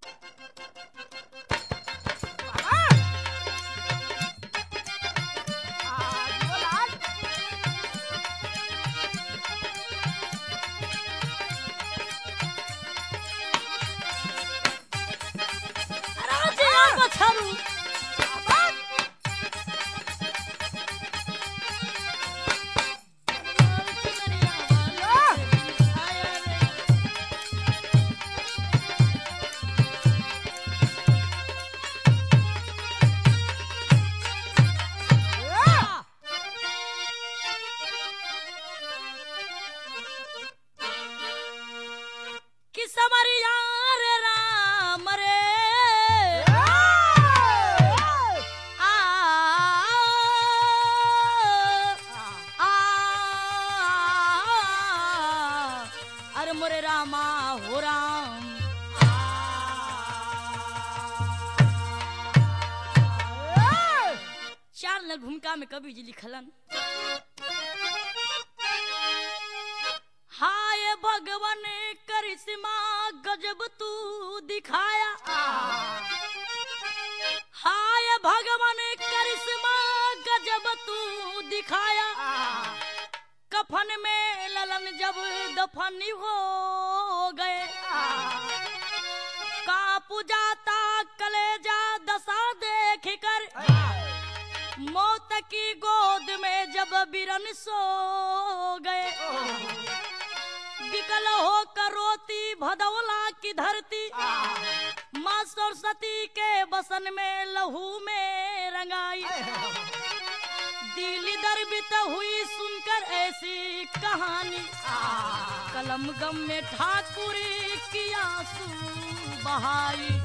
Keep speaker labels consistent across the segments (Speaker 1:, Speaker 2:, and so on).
Speaker 1: अरे जिया बछरू कि समरिया रे राम रे आ आ अरे मोरे रामा हो राम चार नल भूमिका में कवि जी लिखलन हाय भगवान करिश्मा गजब तू दिखाया हाय भगवान करिश्मा गजब तू दिखाया कफन में ललन जब दफन हो गए कापू जाता कलेजा दशा देख कर मौत की गोद में जब बिरन सो गए विकल होकर रोती भदौला की धरती माँ सरस्वती के बसन में लहू में रंगाई दिल दर्बित हुई सुनकर ऐसी कहानी कलम गम में ठाकुर की आंसू बहाई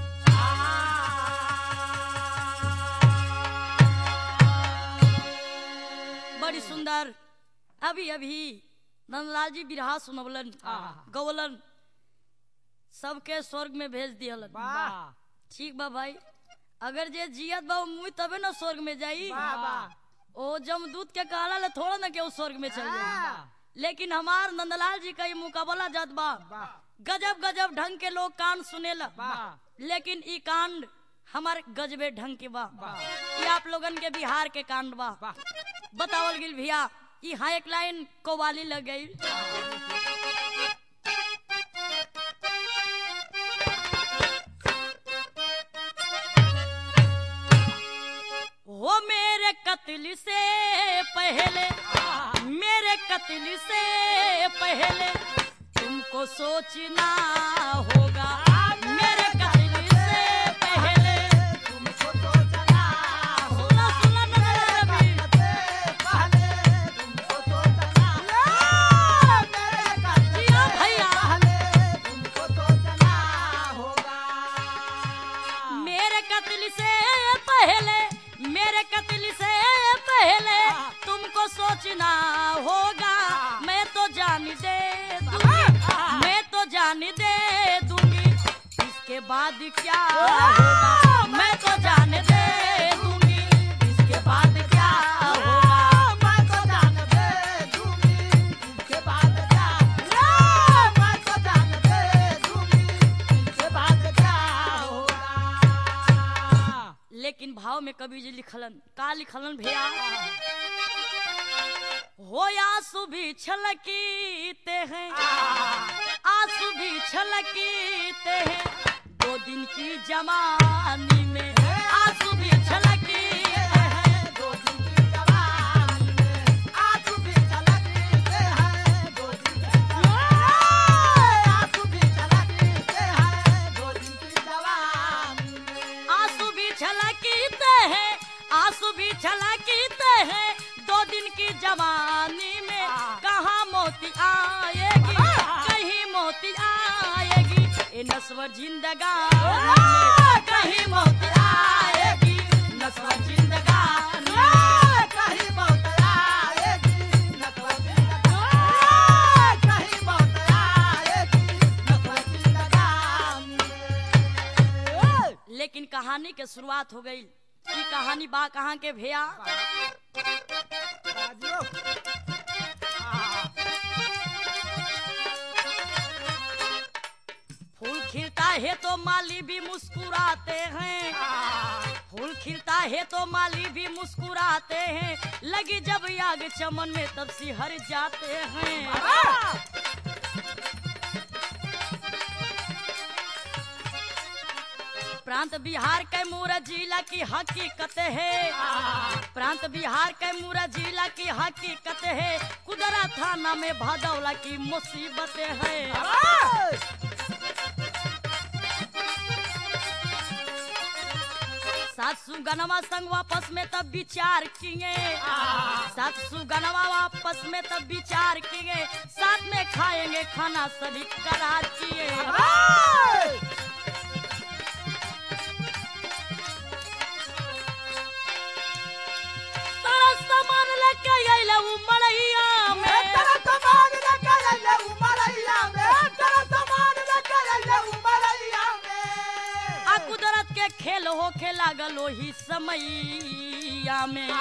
Speaker 1: बड़ी सुंदर अभी अभी नंदलाल जी बिरहा सुनवलन गवलन सबके स्वर्ग में भेज दियलन ठीक बा भाई अगर जे जियत बा मुई तबे ना स्वर्ग में जाई ओ जमदूत के कहला ले थोड़ा ना के स्वर्ग में चल जाई लेकिन हमार नंदलाल जी का ये मुकाबला जात बा गजब गजब ढंग के लोग कांड सुनेला लेकिन ई कांड हमारे गजबे ढंग के बा ये आप लोगन के बिहार के कांड बा बतावल गिल भैया ई हाँ एक लाइन कवाली लग गई हो मेरे कत्ल से पहले मेरे कत्ल से पहले तुमको सोचना होगा मेरे कत्ल से पहले सुना सुना नजर रबी जिया भैया मेरे कत्ल से पहले मेरे कत्ल से पहले तुमको सोचना होगा मैं तो जान दे दूंगी मैं तो जान दे दूंगी इसके बाद क्या होगा मैं तो जान दे दूंगी इसके बाद क्या होगा लेकिन भाव में कवि जी लिखलन का लिखलन भैया हो आंसू भी छलकीते हैं आंसू भी छलकीते हैं दो दिन की जवानी में आंसू भी छलकीते हैं आंसू भी छलकीते हैं आंसू भी छलकीते हैं दो दिन की जवानी में कहाँ मोती आएगी कहीं मोती आएगी ये नस्वर जिंदगानी में कहीं मोती आएगी नस्वर जिंदगानी में लेकिन कहानी के शुरुआत हो गई ई कहानी बा कहाँ के भैया फूल खिलता है तो माली भी मुस्कुराते हैं फूल खिलता है तो माली भी मुस्कुराते हैं लगी जब आग चमन में तब सिहर जाते हैं प्रांत बिहार के मूरा जिला की हकीकत है प्रांत बिहार के मूरा जिला की हकीकत है कुदरा थाना में भदौला की मुसीबत है सात सुगनवा संग वापस में तब विचार किए सात सुगनवा वापस में तब विचार किए साथ में खाएंगे खाना सभी करार किए सारा सामान लेके अइले उ मड़ैया में आ कुदरत के खेल होखे लागल ओही समैया में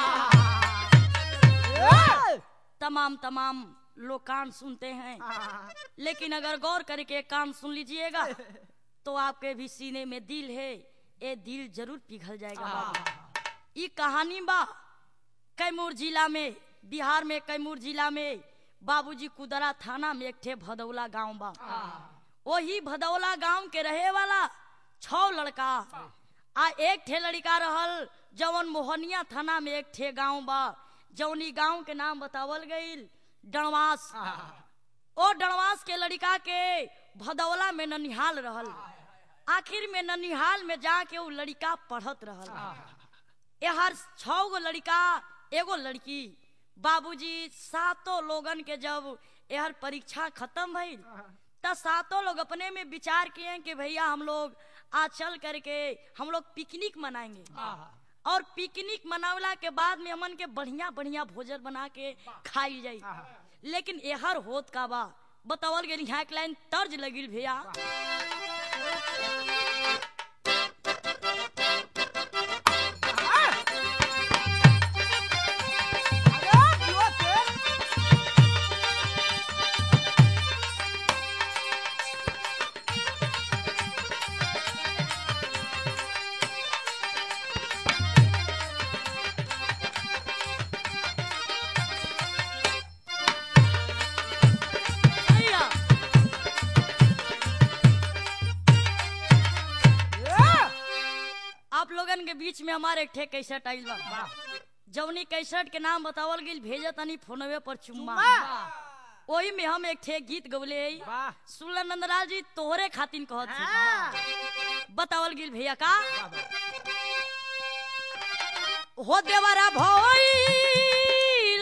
Speaker 1: तमाम तमाम लोग कान सुनते हैं लेकिन अगर गौर करके कान सुन लीजिएगा तो आपके भी सीने में दिल है ये दिल जरूर पिघल जाएगा बाबू। ई कहानी बा कैमूर जिला में बिहार में कैमूर जिला में बाबूजी कुदरा थाना में एक ठे भदौला गांव बा वही भदौला गांव के रहे वाला छह लड़का आ एक ठे लड़का रहल जवन मोहनिया थाना में एक ठे गांव बा जौनी गांव के नाम बतावल गईल डणवास ओ डणवास के लड़का के भदौला में ननिहाल रहल आखिर में ननिहाल में जाके वो लड़का पढ़त रहल ये हर छह गो लड़का एगो लड़की बाबूजी सातों लोगन के जब यहर परीक्षा खत्म भइल त सातों लोग अपने में विचार किए कि भैया हम लोग आज चल करके हम लोग पिकनिक मनाएंगे और पिकनिक मनावला के बाद में हमन के बढ़िया बढ़िया भोजन बना के खाई जाई लेकिन एहर होत का बा बतावल गेल यहाँ एक लाइन तर्ज लगिल भैया भैया आप लोगन के बीच में हमारे एक ठे कैसेट आइल बा जौनी कैसेट के नाम बतावल गेल भेजे तनी फोनवे पर चुम्मा ओही में हम एक ठे गीत गवले हई
Speaker 2: वाह।
Speaker 1: सुलन नंदलाल जी तोहरे खातिन कहत छी बतावल गेल भैया का हो देवरा भइल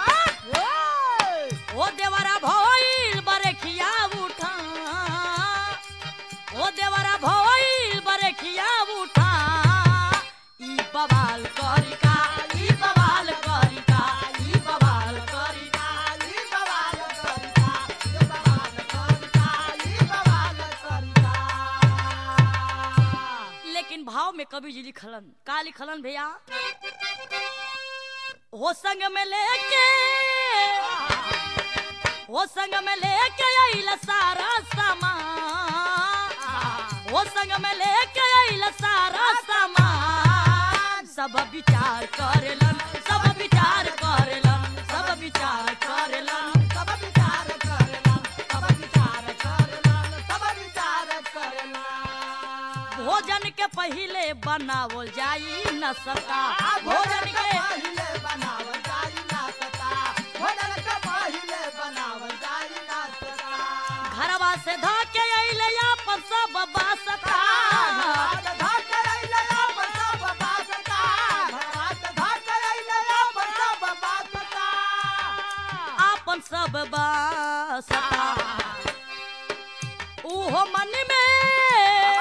Speaker 1: हो देवरा भइल बरेखिया उठा हो देवरा भइल बरेखिया उठा ई बवाल करिका ई बवाल करिका ई बवाल करिका लेकिन भाव में कभी जी लिखलन का लिखलन भैया हो संग में लेके हो संग में लेके आइल सारा सामान हो संग में लेके आइल सारा सामान सब विचार करेलन सब विचार करेलन सब विचार करेलन भोजन के पहिले बनावल जाई न सका भोजन के घरवा से धके अइले अपन सब बासता अपन सब बासता उहो मन में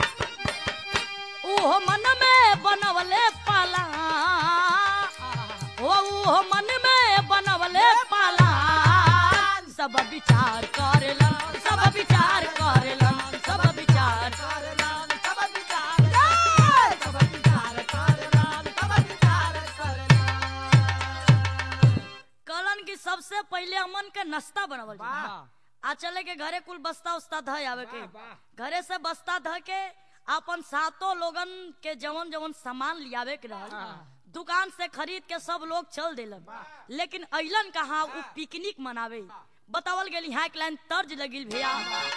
Speaker 1: उहो मन में बनवले पाला ओ उहो मन में बनवले पाला सब विचार करेलन सब विचार करेलन सब विचार कलन की सबसे पहले अमन के नाश्ता बनावल जाला आ चले के घरे कुल बस्ता उस्ता ध आवे के
Speaker 2: वाह, वाह।
Speaker 1: घरे से बस्ता ध के अपन सातों लोगन के जवन जवन सामान लियावे के रहल दुकान से खरीद के सब लोग चल देलन लेकिन अइलन कहाँ उ पिकनिक मनावे बतावल गेल यहाँ एक लाइन तर्ज लगिल भैया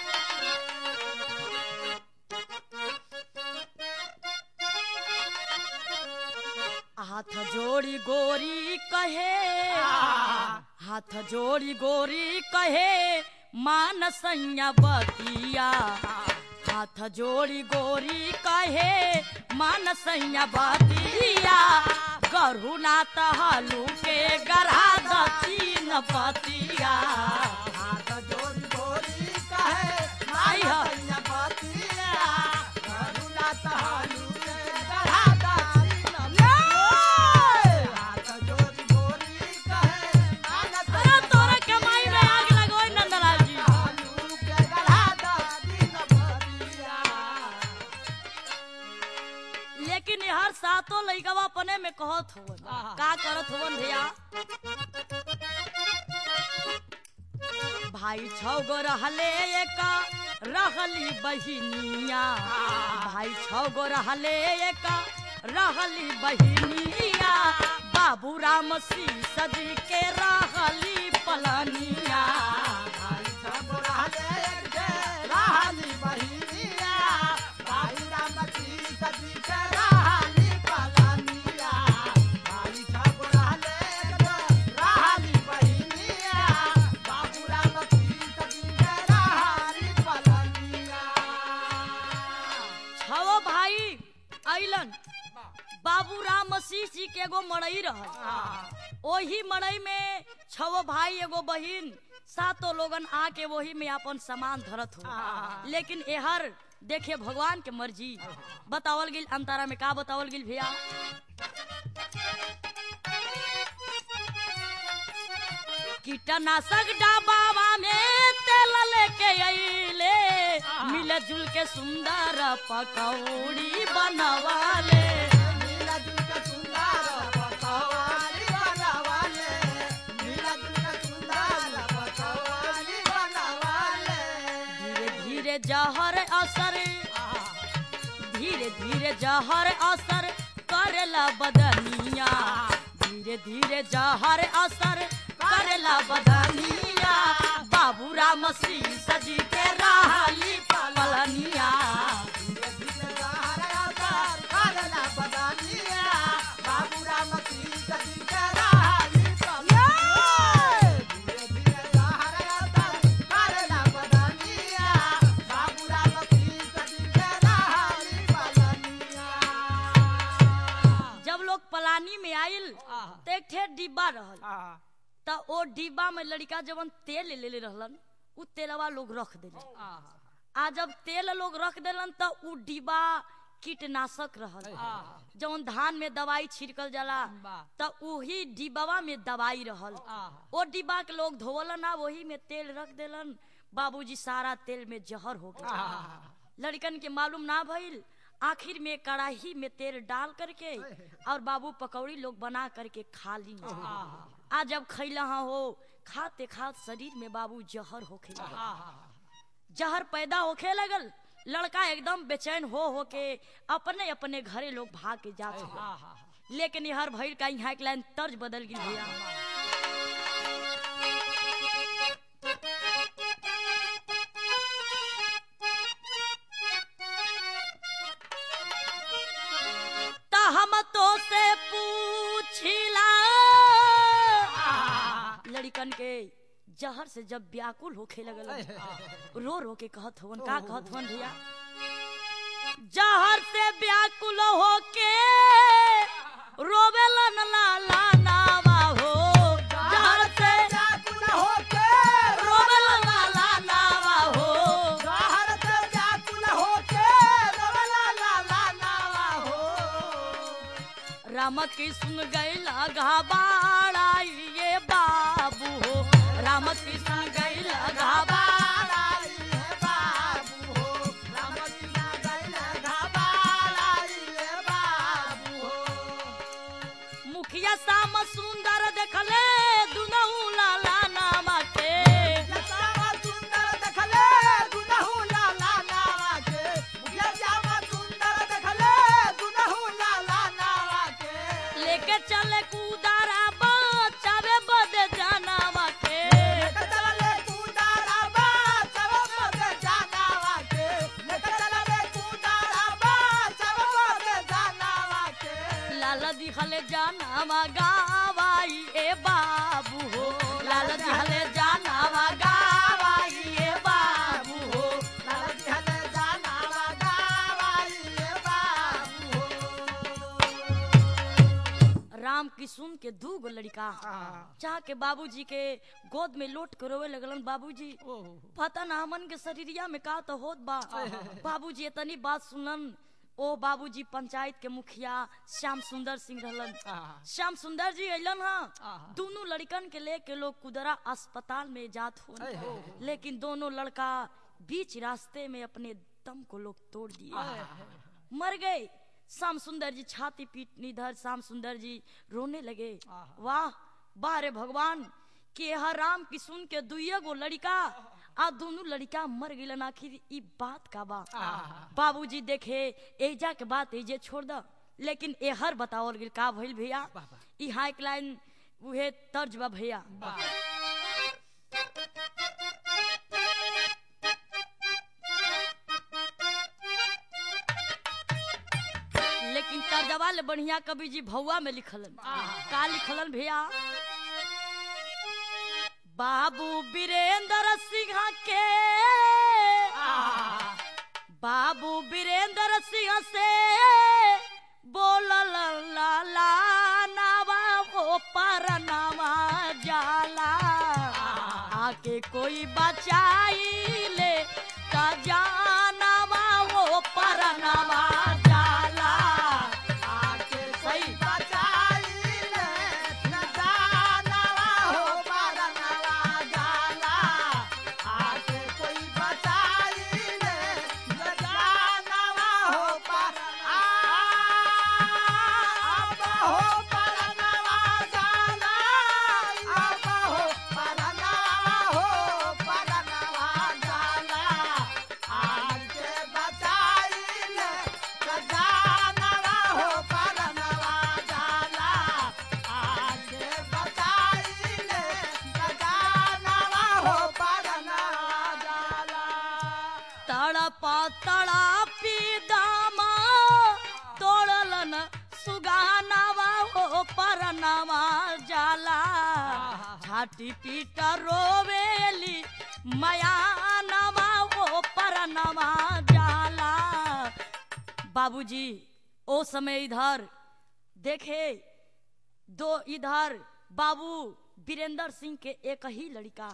Speaker 1: हाथ जोड़ी गोरी कहे हाथ जोड़ी गोरी कहे मान सैया बतिया हाथ जोड़ी गोरी कहे मान सैया बतिया गरहु ना तहलू के गरा दक्षिण पतिया
Speaker 2: हाथ जोड़ी गोरी कहे
Speaker 1: आई ह।
Speaker 2: मानसैया बतिया करुणा तहालू के गढ़ा दासी नमिया हाथ जोड़ी गोरी कहे
Speaker 1: अरे तोरा कमाई में आग लगोई नंदलाल जी
Speaker 2: तहालू के गढ़ा दासी नमिया
Speaker 1: लेकिन हर सातों लइकवा अपने में कहत होवन
Speaker 2: आहा।
Speaker 1: का करत होवन भैया भाई छौ गो रहले एक रहली बहिनिया भाई छौ गो रहले एक रहली बहिनिया बाबू राम शीस जी के रहली पलनिया
Speaker 2: भाई सब रहले एक जे रहली बहिनिया भाई राम जी सजी के रहली पलानिया भाई सब रहले एक जे रहली बहिनिया बाबू राम जी सजी के रहली पलानिया
Speaker 1: छो भाई अइलन बाबू राम मसीह जी के एगो मड़ई रहल ओही मड़ई में छो भाई एगो बहिन सातों लोगन आके वही में अपन सामान धरत हो
Speaker 2: आ।
Speaker 1: लेकिन एहर देखे भगवान के मर्जी बतावल गिल अंतारा में का बतावल गिल भैया कीटनाशक डबावा में तेल लेके अइले मिल जुल के सुंदर पकौड़ी बनवाले
Speaker 2: नीला जुल के सुंदर पकवानी बनवाले नीला जुल के सुंदर पकवानी बनवाले
Speaker 1: धीरे धीरे जहर असर धीरे धीरे जहर असर करेला बदनिया धीरे धीरे जहर असर करेला बदनिया बाबू राम सिंह सजी के रहली पलनिया जब लोग पलानी में आइल तो एक ठे डिब्बा रहल त ओ डिब्बा में लड़का जवन तेल ले ले रहलन उ तेलवा लोग रख देले आ जब तेल लोग रख देलन त उ डिब्बा कीटनाशक रहल जवन धान में दवाई छिड़कल जाला त उही डिब्बावा में दवाई रहल ओ डिब्बा के लोग धोवलन आ वही में तेल रख देलन बाबूजी सारा तेल में जहर हो गया लड़कन के मालूम ना भइल आखिर में कड़ाही में तेल डाल करके और बाबू पकौड़ी लोग बना करके खा ली आ जब खैला हो खाते खात शरीर में बाबू जहर होखे लगल जहर पैदा होखे लगल लड़का एकदम बेचैन हो हो के अपने अपने घरे लोग भाग के जात हो लेकिन ये हर भइल का यहाँ एक लाइन तर्ज बदल गई भैया त हम तो से पूछिला लड़कन के जहर से जब व्याकुल होखे लगल रो रो के कहत हवन का कहत हवन भैया जहर से व्याकुल होके रोवेलन लाला नावा हो जहर से रोवेलन लाला नावा हो राम कृष्ण गैला घबाड़ा ये बाबू हो राम कृष्ण गैला घबाड़ा मुखिया शाम सुंदर देखले दुनहु लाला नामा के
Speaker 2: सुंदर
Speaker 1: दिखले जानावा गावाई ए बाबू हो लाल दिखले जानावा गावाई ए बाबू हो
Speaker 2: लाल दिहले जानावा गावाई ए बाबू हो।
Speaker 1: राम किशुन के दू गो लड़का चाह के बाबूजी के गोद में लोट के रोवे लगलन बाबूजी पता ना हमन के शरीरिया में का तो होत बा बाबूजी इतनी बात सुनलन ओ बाबूजी पंचायत के मुखिया श्याम सुंदर सिंह रहलन श्याम सुंदर जी अलन हाँ दोनों लड़कन के लेके लोग कुदरा अस्पताल में जात हो लेकिन दोनों लड़का बीच रास्ते में अपने दम को लोग तोड़ दिए मर गए श्याम सुंदर जी छाती पीट निधर श्याम सुंदर जी रोने लगे वाह वाह रे भगवान के हर राम की सुन के दुइये गो लड़का आ दोनों लड़का मर गिलन आखिर ई बात का बा बाबूजी देखे एजा के बात एजे छोड़ द लेकिन ए हर बताओल गिल का भइल भैया ई हाइक लाइन उहे तर्ज बा भैया लेकिन तर्जवा ले बढ़िया कवि जी भौवा में लिखलन का लिखलन भैया बाबू वीरेंद्र सिंह के बाबू वीरेंद्र सिंह से बोलल लाला नावा हो परनावा जाला आके कोई बचाई ले का जानवा वो परनावा जाला
Speaker 2: आके
Speaker 1: सही।
Speaker 2: कोई बचाई ले, न जानवा हो परनवा जाला। आके कोई बचाई ले, न जानवा हो पर- आ, अब हो परनवा जाला। अब हो परनवा हो परनवा जाला। आके बचाई ले, न जानवा हो परनवा जाला। आके बचाई ले, न जानवा हो परनवा जाला।
Speaker 1: तड़पा तड़पी दामा तोड़लन सुगानावा हो परनावा जाला छाती पीट रोवेली मयानावा हो परनावा जाला बाबूजी ओ समय इधर देखे दो इधर बाबू वीरेंद्र सिंह के एक ही लड़का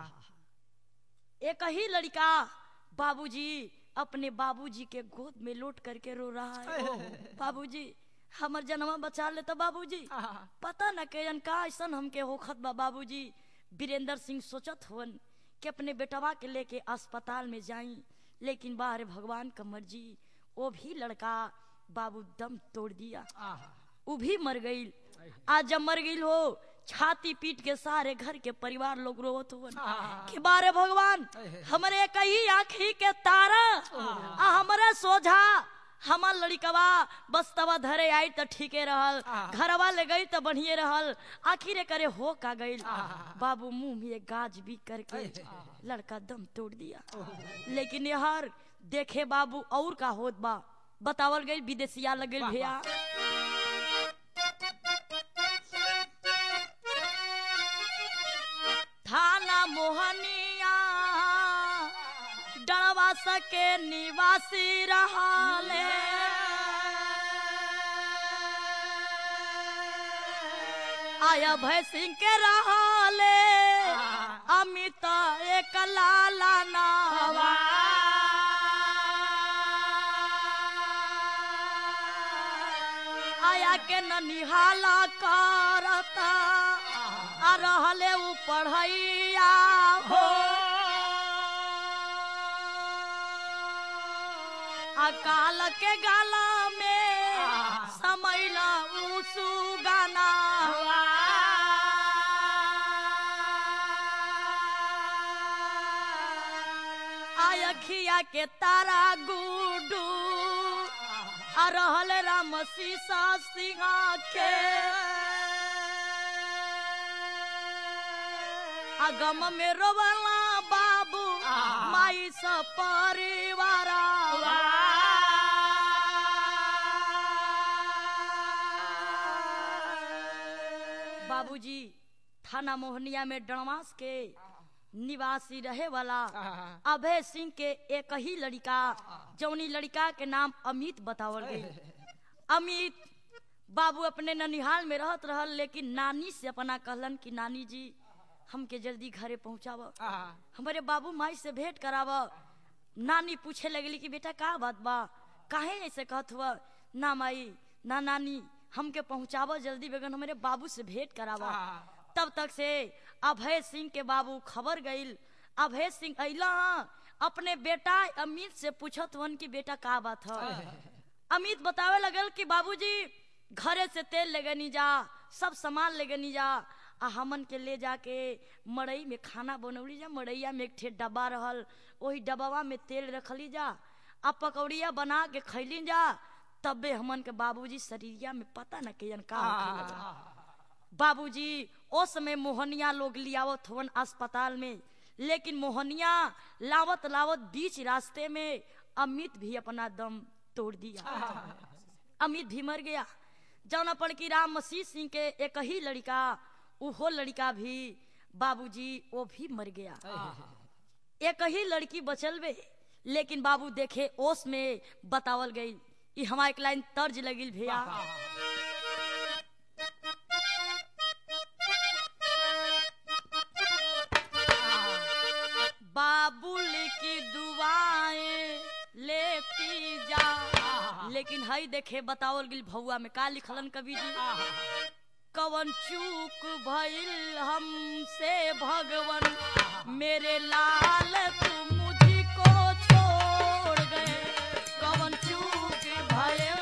Speaker 1: एक ही लड़का बाबूजी अपने बाबूजी के गोद में लोट करके रो रहा है बाबूजी हमर जनवा बचा ले तो बाबूजी पता न के का ऐसा हमके होखत बा बाबूजी वीरेंद्र सिंह सोचत हुवन कि अपने बेटवा के लेके अस्पताल में जाई लेकिन बाहर भगवान का मर्जी वो भी लड़का बाबू दम तोड़ दिया वो भी मर गई आज जब मर गई हो छाती पीट के सारे घर के परिवार लोग रोवत हुवन कि बारे भगवान हमरे कई आँखी के तारा आ हमरे सोझा हमार लड़कवा बस तवा धरे आई त ठीके रहल घरवा ले गई त बढ़िए रहल आखिर करे हो का गई बाबू मुंह में एक गाज भी करके लड़का दम तोड़ दिया लेकिन यार देखे बाबू और का होत बा बतावल गई विदेशिया लगे भैया थाना मोहनिया डरवा सके निवासी रहाले आया भय सिंह के रहाले अमित एक लाला नावा आया के न निहाला करता आ रहले उ पढ़ैया हो अकाल के गाला में समैला उसु गाना आयखिया के तारा गुडू आ रहल राम सीसा सिंहा के अगम में रोवला बाबू माई स परिवारा बाबूजी थाना मोहनिया में डणवास के निवासी रहे वाला अभय सिंह के एक ही लड़का जौनी लड़का के नाम अमित बतावल गई अमित बाबू अपने ननिहाल में रहत रहल लेकिन नानी से अपना कहलन कि नानी जी हमके जल्दी घरे पहुंचाव हमारे बाबू माई से भेंट कराव नानी पूछे लगली कि बेटा का बात बा काहे ऐसे कहत हुआ ना माई ना नानी हमके पहुंचाव जल्दी बेगन हमारे बाबू से भेंट करावा तब तक से अभय सिंह के बाबू खबर गईल अभय सिंह अला अपने बेटा अमित से पूछत वन कि बेटा का बात है अमित बतावे लगल कि बाबूजी घरे से तेल लेगनी जा सब सामान लेगनी जा आ हमन के ले जाके मड़ई में खाना बनौली जा मड़ैया में एक ठे डब्बा रहल वही डब्बा में तेल रखली जा आ पकौड़िया बना के खैली जा तबे हमन के बाबूजी शरीरिया में पता न के का होखे लगल। बाबूजी ओ समय मोहनिया लोग लियावत हवन अस्पताल में लेकिन मोहनिया लावत लावत बीच रास्ते में अमित भी अपना दम तोड़ दिया अमित भी मर गया जौना पर की राम मसीह सिंह के एक ही लड़का उहो लड़का भी बाबूजी वो भी मर गया एक ही लड़की बचल बे लेकिन बाबू देखे ओस में बतावल गई ई हमारा एक लाइन तर्ज लगिल भैया बाबुल की दुआएं लेती जा लेकिन हई देखे बतावल गिल भौआ में का लिखलन कवि जी कवन चूक भइल हमसे भगवन मेरे लाल तू मुझको छोड़ गए कवन चूक भइल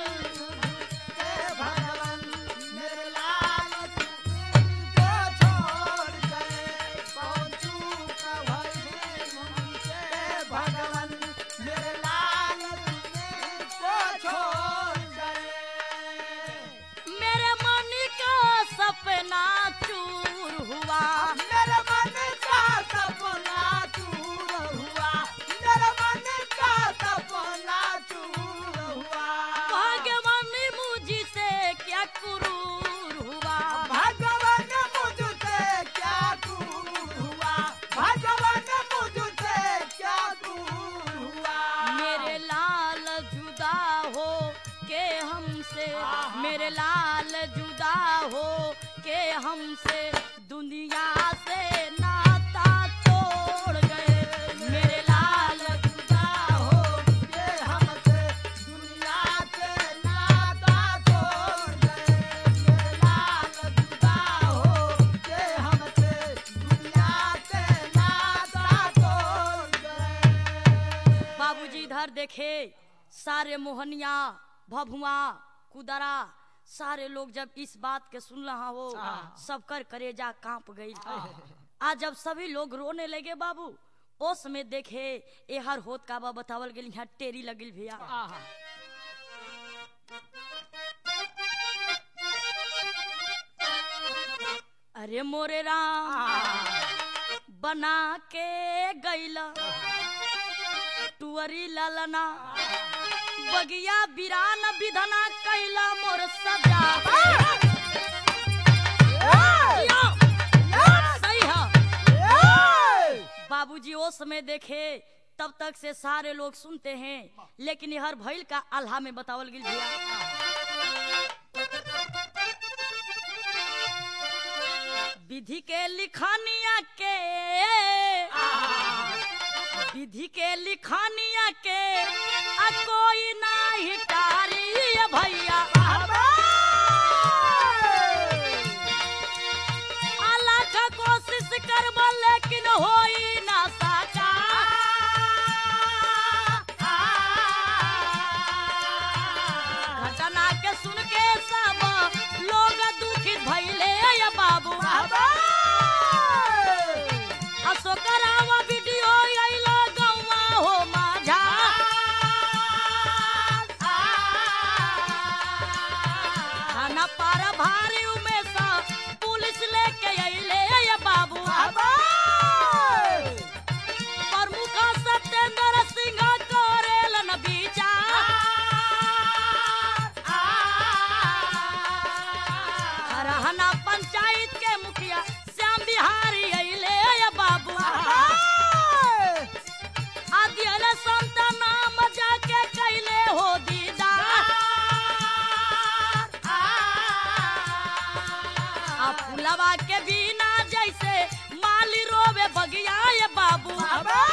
Speaker 2: भगवान मेरे लाल तुमको छोड़ गए कौन चूक भइल मुझसे भगवान मेरे लाल तुमको छोड़ गए
Speaker 1: मेरे मन का सपना चूर हुआ
Speaker 2: मेरे मन का सपना चूर हुआ मेरे मन का सपना चूर हुआ
Speaker 1: भगवान मुझसे क्या क्रूर हुआ
Speaker 2: भगवान मुझसे क्या दूर हुआ भगवान मुझसे क्या दूर हुआ
Speaker 1: मेरे लाल जुदा हो के हमसे मेरे लाल जुदा हो के हमसे दुनिया से नाता तोड़ गए मेरे लाल
Speaker 2: जुदा हो के हमसे दुनिया से नाता छोड़ गए मेरे लाल जुदा हो के हमसे दुनिया से नाता छोड़ गए
Speaker 1: बाबूजी इधर देखे सारे मोहनिया भभुआ कुदरा सारे लोग जब इस बात के सुन रहा हो सबकर करेजा कांप गई आज जब सभी लोग रोने लगे बाबू ओ समय देखे एहर होत का बा बतावल गेल यहाँ टेरी लगिल भैया अरे मोरे राम बना के गैला टुअरी ललना बगिया बिरान विधना कैला मोर सजा यो, सही है बाबूजी वो समय देखे तब तक से सारे लोग सुनते हैं लेकिन हर भैल का आल्हा में बतावल गिल भैया विधि के लिखानिया के विधि के लिखानिया के आ कोई ना हिटारी भैया अलग कोशिश करब लेकिन होई ना सका घटना के सुन के सब लोग दुखित भइले या बाबू अशोकरावा वीडियो आइला गौवा हो माझा फुलवा के बिना जैसे माली रोवे बगिया ये बाबू
Speaker 2: बाबा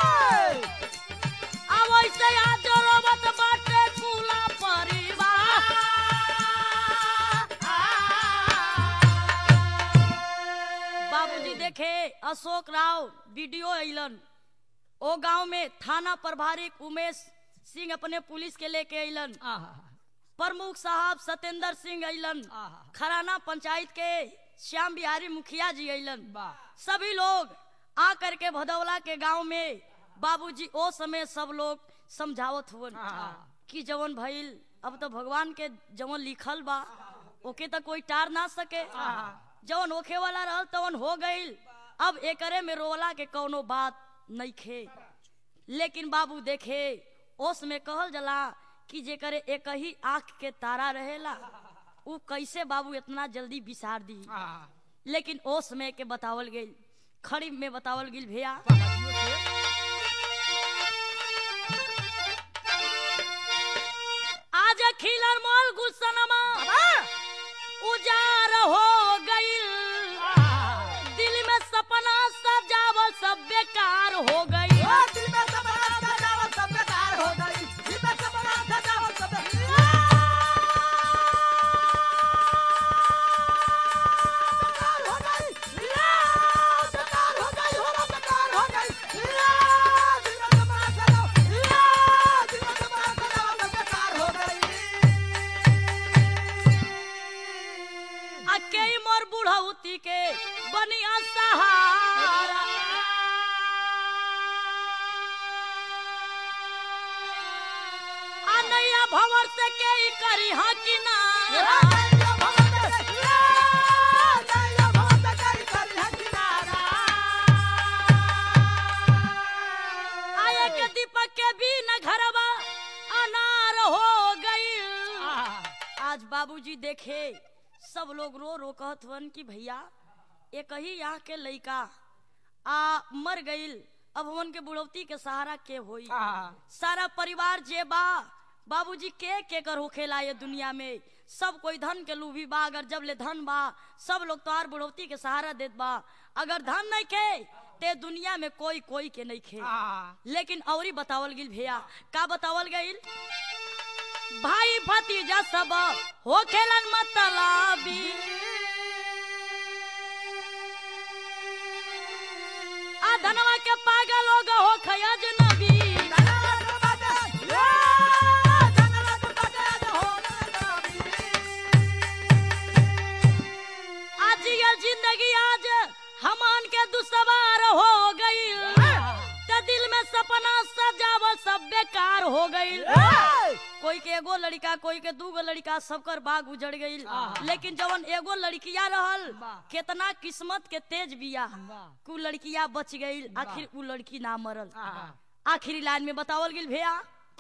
Speaker 1: अब वैसे आज रोवत बाटे कुला परिवार बाबूजी देखे अशोक राव वीडियो अइलन ओ गांव में थाना प्रभारी उमेश सिंह अपने पुलिस के लेके अइलन प्रमुख साहब सत्येंद्र सिंह अइलन
Speaker 2: आहा।
Speaker 1: खराना पंचायत के श्याम बिहारी मुखिया जी अइलन
Speaker 2: वाह।
Speaker 1: सभी लोग आ करके भदौला के गांव में बाबूजी ओ समय सब लोग समझावत हुवन
Speaker 2: आहा।
Speaker 1: कि जवन भइल अब तो भगवान के जवन लिखल बा ओके तो कोई टार ना सके
Speaker 2: आहा।
Speaker 1: जवन होखे वाला रहल तवन हो गइल अब एकरे में रोला के कौनो बात नइखे लेकिन बाबू देखे ओस में कहल जला कि जेकरे एक ही आंख के तारा रहेला उ कैसे बाबू इतना जल्दी बिसार दी लेकिन ओस में के बतावल गइल खड़ी में बतावल गइल भैया आज खिलर मोल गुलशनमा उजार हो गइल दिल में सपना सजावल सब बेकार हो गई अके मोर बुढ़ौती के बनिया सहारा आ नैया भंवर से के ई करी हा किनारा आए के दीपक के भी न घरवा अनार हो गई आज बाबूजी देखे सब लोग रो रो कहत हवन कि भैया एक ही यहाँ के लइका आ मर गइल अब हमन के बुढ़ौती के सहारा के होई सारा परिवार जे बा बाबूजी के के कर होखेला ये दुनिया में सब कोई धन के लूभी बा अगर जब ले धन बा सब लोग तोहार बुढ़ौती के सहारा देत बा अगर धन नहीं खे ते दुनिया में कोई कोई के नहीं खे लेकिन औरी बतावल गिल भैया का बतावल गइल भाई भतीजा सब हो खेलन मतलाबी आ धनवा के पागल हो गो हो खयज नबी आज ये जिंदगी आज हमान के दुसवार हो गई ते दिल में सपना सजावल सब बेकार हो गई कोई के एगो लड़का कोई के दूगो लड़का सबकर बाग उजड़ गई
Speaker 2: आहा।
Speaker 1: लेकिन जवन एगो लड़किया रहल
Speaker 2: वाह।
Speaker 1: केतना किस्मत के तेज बिया
Speaker 2: वाह।
Speaker 1: कु लड़किया बच गई आखिर उ लड़की ना मरल
Speaker 2: आहा।
Speaker 1: आखिरी लाइन में बतावल गिल भैया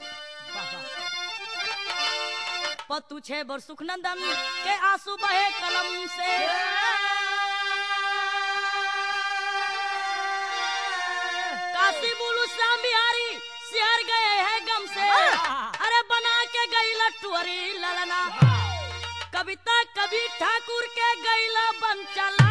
Speaker 1: पतु छे बर सुखनंदन के आंसू बहे कलम से काशी बुलू श्याम बिहारी शहर गए हैं गम से अरे बना के गई लट्टुअरी ललना कविता कभी ठाकुर के गैला बन चल